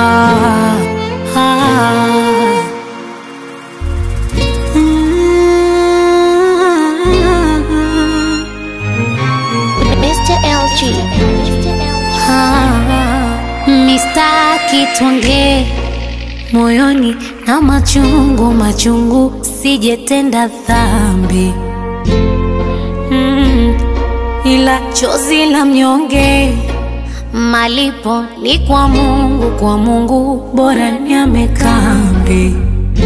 ah, ah. Mm. Mr. LG. Ah, mistaki tuongee moyoni na machungu machungu, sijetenda dhambi mm, ila chozi la mnyonge malipo ni kwa Mungu, kwa Mungu bora niame kambi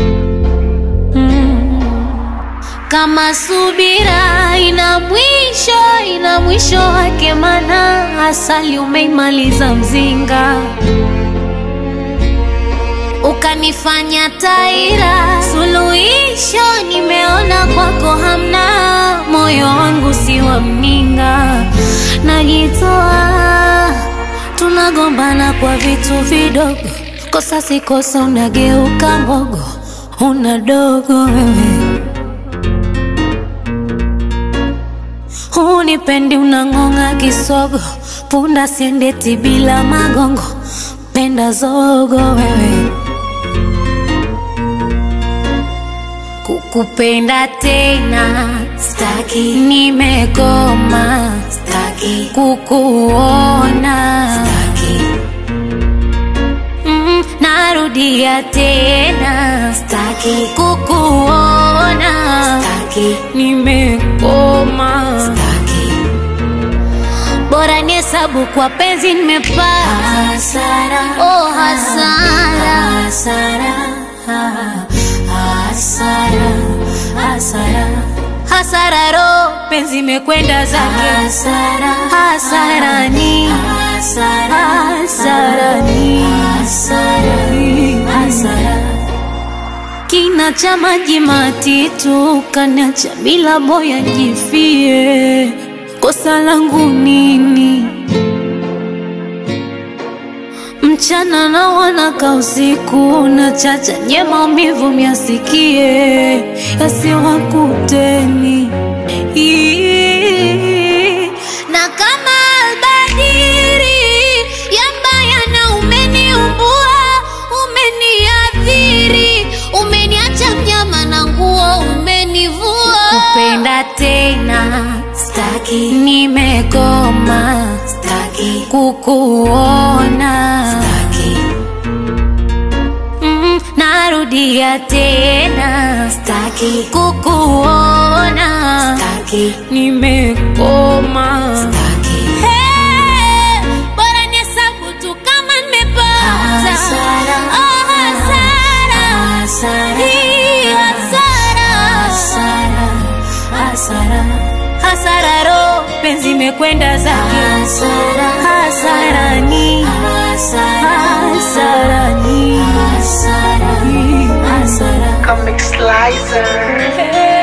mm, kama subira ina mwisho, ina mwisho wake, mana asali umeimaliza mzinga, ukanifanya taira. Suluhisho nimeona kwako hamna, moyo wangu si wa mninga, najitoa, tunagombana kwa vitu vidogo, kosa si kosa, unageuka mbogo, una dogo wewe Hunipendi unang'ong'a kisogo, punda siendeti bila magongo, penda zogo wewe. Kukupenda tena staki, nimekoma staki, kukuona staki, mm, narudia tena staki, kukuona staki, nimekoma staki, bora ni hesabu kwa penzi nimepata hasara, oh hasara, hasara, hasara, hasara, hasara, ro penzi imekwenda zake hasara, hasarani, hasarani, hasarani, hasara kina cha maji matitu kanacha bila boya jifie, kosa langu nini? Mchana na wanaka usiku na chacha nye maumivu myasikie yasiwakuteni Ii. na kama albadiri yambaya na umeniumbua umeniathiri umeniacha mnyama na nguo umenivua kupenda tena staki nimekoma staki kukuona staki mm, narudia tena staki kukuona staki nimekoma staki hey, bora nihesabu tu kama nimepata Hasara. oh, hasara Hii hasara hasara ro penzi imekwenda zake Hasara. hasarani hasarani hasara Comic Slicer. Hey.